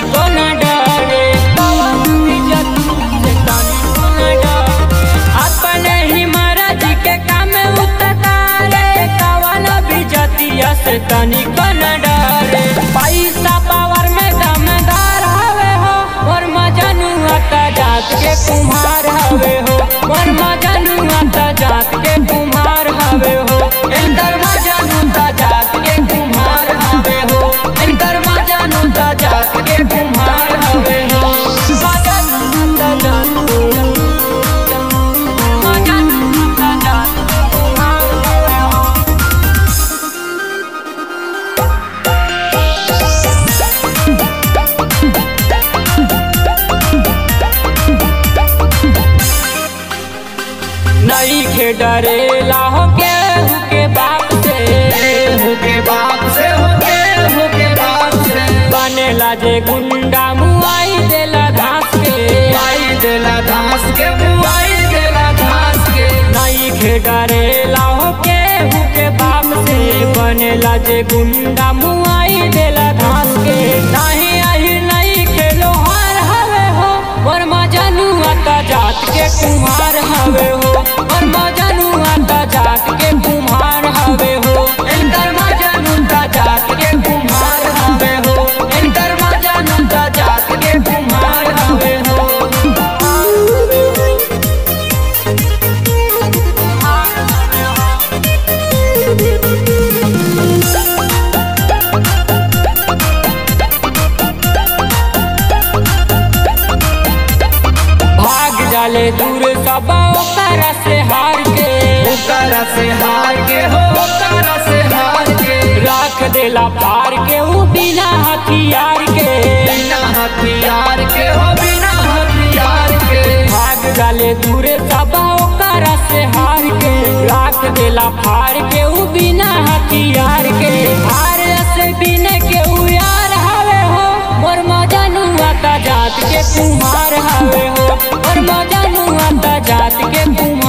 को न डरे कवन इज्जत से तनिको न डरे अपने ही महाराज के काम उतारे कवन इज्जतिया से तनिको न डरे पैसा पावर में दमदार हवे हो और मजनुआ त जात के कुम्हार हवे हो और मजनुआ त जात के कुम्हार हवे हो इंदर मजनू त जात के कुम्हार हवे हो इंदर मजनू त जात के कुम्हार हवे हो मजनू त जात मजनू त जात के कुम्हार हवे हो नई के डरेला हो केहू के बाप से केहू के बाप से हो केहू के बाप से बनेला जे गुंडा मुआई देला घास के आई देला घास के बुआई देला घास के नई के डरेला हो केहू के बाप से बनेला जे गुंडा मुआई देला घास के नाही आई नई के लोहार हवे हो और मजनुआ त जात के कुम्हार हवे हो और मजनुआ त जात के कुम्हार हवे हो इंदर मजनू त जात के कुम्हार हवे हो इंदर मजनू त जात के कुम्हार हवे हो भाग जाले दूर सब ओकर से हार के ओकरा से हार के हो ओकरा से हार के राख देला पार के ऊ बिना हथियार के बिना हथियार के हो बिना हथियार के भाग जाले दूर सब ओकर से हार के राख देला पार के ऊ बिना हथियार के हार से बिना के ऊ यार हवे हो मोर मजनुआ त जात के कुम्हार हवे हो मोर मजनुआ त जात के कुम्हार